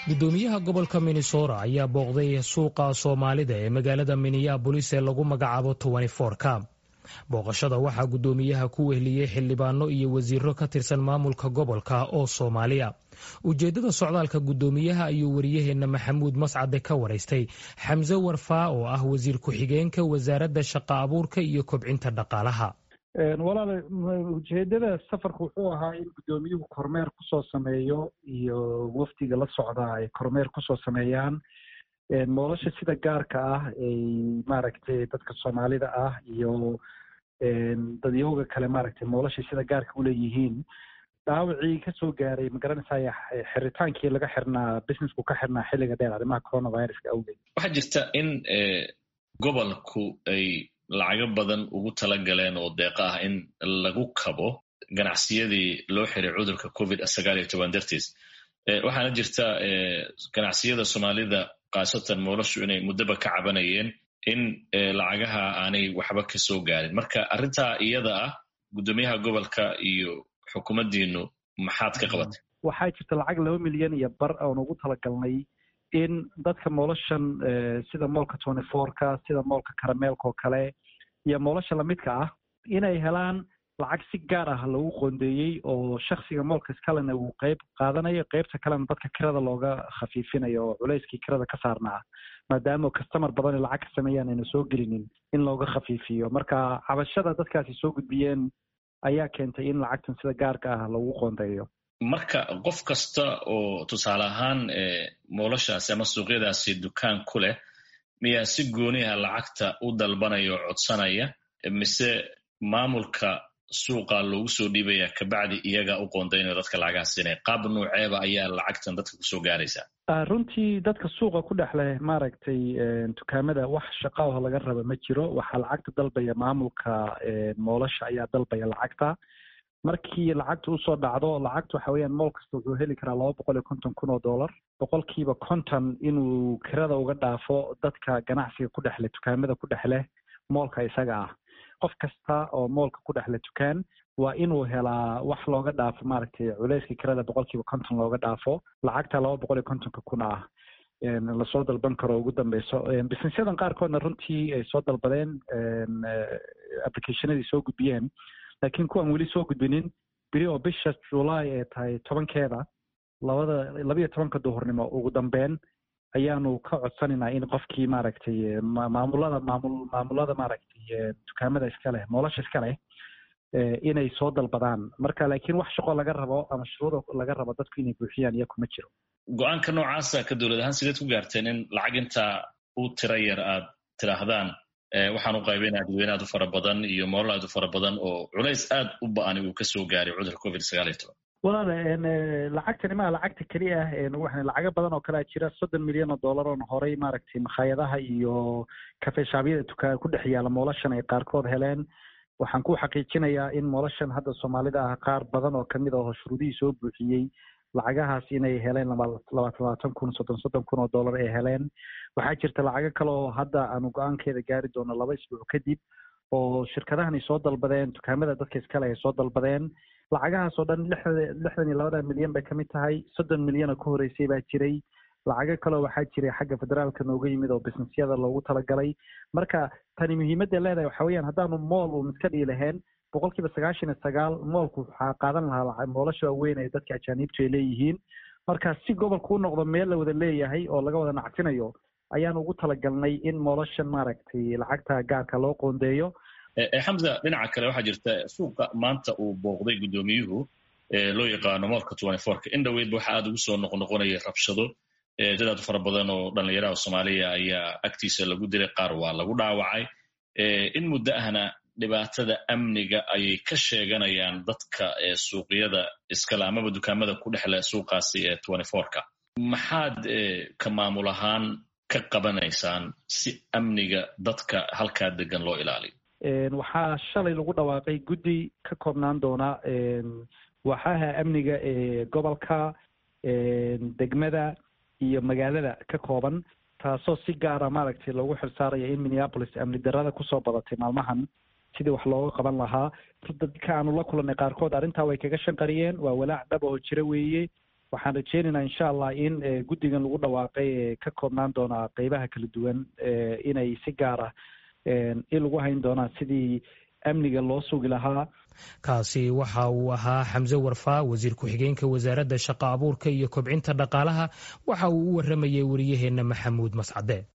gudoomiyaha gobolka minnesota ayaa booqday suuqa soomaalida ee magaalada minneabolis ee lagu magacaabo ka booqashada waxaa gudoomiyaha ku wehliyey xildhibaano iyo wasiiro ka tirsan maamulka gobolka oo soomaaliya ujeeddada socdaalka gudoomiyaha ayuu wariyaheenna maxamuud mascade ka waraystay xamse warfaa oo ah wasiir ku-xigeenka wasaaradda shaqa abuurka iyo kobcinta dhaqaalaha walaal ujeedada safarka wuxuu ahaa in guddoomiyuhu kormeer kusoo sameeyo iyo wafdiga la socda ay kormeer kusoo sameeyaan nolosha sida gaarka ah ay maaragtay dadka soomaalida ah iyo dadyooga kale maaragtay nolosha sida gaarka uleeyihiin dhaawacii kasoo gaaray magaranaysaa xiritaankii laga xirnaa businessku ka xirnaa xilliga dheer arrimaha coronaviruska awgeed waxaa jirta in gobolku ay lacago badan ugu tala galeen oo deeqa ah in lagu kabo ganacsiyadii loo xiray cudurka covid sagaal iyo toban dartiis waxaana jirta ganacsiyada soomaalida khaasatan moolashu inay muddaba ka cabanayeen in lacagaha aanay waxba kasoo gaarin marka arrintaa iyada ah guddoomiyaha gobolka iyo xukuumaddiinu maxaad ka qabatay waxaa jirta lacag laba milyan iyo bar oon ugu talagalnay in dadka moolashan sida moolka tony fourka sida moolka karameelka oo kale iyo moolasha lamidka ah inay helaan lacag si gaar ah lagu qoondeeyey oo shaksiga moolka iskalena uu qeyb qaadanayo qeybta kalena dadka kirada looga khafiifinayo oo culayskii kirada ka saarnaa maadaama customer badan lacag ka sameeyaan ayna soo gelinin in looga khafiifiyo marka cabashada dadkaasi soo gudbiyeen ayaa keentay in lacagtan sida gaarka ah lagu qoondeeyo marka qof kasta oo tusaale ahaan moolashaasi ama suuqyadaasi dukaan ku leh miyaa si gooniha lacagta u dalbanaya oo codsanaya mise maamulka suuqa loogu soo dhiibaya kabacdi iyaga u qoondaynayo dadka lacagaha siinaya qaab nuuceeba ayaa lacagtan dadka kusoo gaaraysaa runtii dadka suuqa ku dhex leh maaragtay dukaamada wax shaqaaho laga raba ma jiro waxaa lacagta dalbaya maamulka moolasha ayaa dalbaya lacagta markii lacagta usoo dhacdo lacagta waxa weeyaan mool kasta wuxuu heli karaa laba boqol iyo konton kun oo dollar boqolkiiba konton inuu kirada uga dhaafo dadka ganacsiga ku dhexleh dukaamada ku dhex leh moolka isaga ah qof kasta oo moolka ku dhexle dukaan waa inuu helaa wax looga dhaafo maaragtay culeyska kirada boqolkiiba konton looga dhaafo lacagta laba boqol iyo kontonka kun ah lasoo dalban karo ugu dambeyso businessyadan qaarkoodna runtii ay soo dalbadeen applicationadii soo gudbiyeen laakiin kuwan weli soo gudbinin beri oo bisha july ee tahay tobankeeda labada labiyo tobanka duhurnimo ugu dambeyn ayaanu ka codsanaynaa in qofkii maaragtay maamulada maamul maamulada maaragtay dukaamada iska leh nolosha iska leh inay soo dalbadaan marka laakiin wax shaqo laga rabo ama shuruuda laga rabo dadku inay buuxiyaan iyo kuma jiro go-aanka noocaasa ka dowlad ahaan sideed ku gaarteen in lacag intaa u tira yar aad tidhaahdaan waxaan u qaybinaa dadweyne aad u fara badan iyo moolal aad u fara badan oo culays aad u ba-ani uu kasoo gaaray cudurka covid sagaal iyo toban walaal lacagtani maa lacagta keliya ah lacago badan oo kalea jira soddon milyan oo dollar oon horay maaragtay makhaayadaha iyo kafeshaabyada dukaa ku dhex yaala moolashan ay qaarkood heleen waxaan ku xaqiijinayaa in moolashan hadda soomaalida ah qaar badan oo kamid aho shuruudihii soo buuxiyey lacagahaas inay heleen labaatan labaatan kun soddon soddon kun oo dollar ay heleen waxaa jirta lacago kale oo hadda aanu go-aankeeda gaari doono laba isbuuc kadib oo shirkadahan ay soo dalbadeen dukaamada dadka iskale ay soo dalbadeen lacagahaas oo dhan lixdan iyo labada milyan bay kamid tahay soddon milyan oo ka horeysay baa jiray lacago kaleo waxaa jiray xagga federaalka nooga yimid oo businessyada loogu talagalay marka tani muhiimadda leedahay waxa weyaan haddaanu mool uun iska dhii lahayn boqol kiiba sagaashan iyo sagaal moolku waxaa qaadan lahaa moolasha waaweyn ee dadka ajaaniibtu ay leeyihiin marka si gobolku u noqdo meel la wada leeyahay oo laga wada nacsinayo ayaan ugu talagalnay in moolashan maaragtay lacagta gaarka loo qoondeeyo xamza dhinaca kale waxaa jirta suuqa maanta uu booqday guddoomiyuhu loo yaqaano moolka twenty fourka in dhaweydba waxa aad ugu soo noqnoqonaya rabshado dad aad u fara badan oo dhallinyaraha soomaaliya ayaa agtiisa lagu dilay qaar waa lagu dhaawacay in muddo ahna dhibaatada amniga ayay ka sheeganayaan dadka suuqyada iskale amaba dukaamada ku dhexle suuqaasi ee twenty fourka maxaad ka maamul ahaan ka qabanaysaan si amniga dadka halkaa degan loo ilaaliyo waxaa shalay lagu dhawaaqay guddi ka koobnaan doona waaxaha amniga ee gobolka degmada iyo magaalada ka kooban taasoo si gaara maaragtay loogu xilsaaraya in minneapolis amni darada kusoo badatay maalmahan sidii wax looga qaban lahaa dadka aanu la kulannay qaarkood arrintaa way kaga shanqariyeen waa walaac dhab oo jira weeye waxaan rajeynaynaa insha allah in guddigan lagu dhawaaqay ee ka koobnaan doonaa qeybaha kala duwan inay si gaar ah in lagu hayn doonaa sidii amniga loo sugi lahaa kaasi waxa uu ahaa xamse warfaa wasiir ku-xigeenka wasaaradda shaqo abuurka iyo kobcinta dhaqaalaha waxa uu u waramayay wariyaheenna maxamuud mascade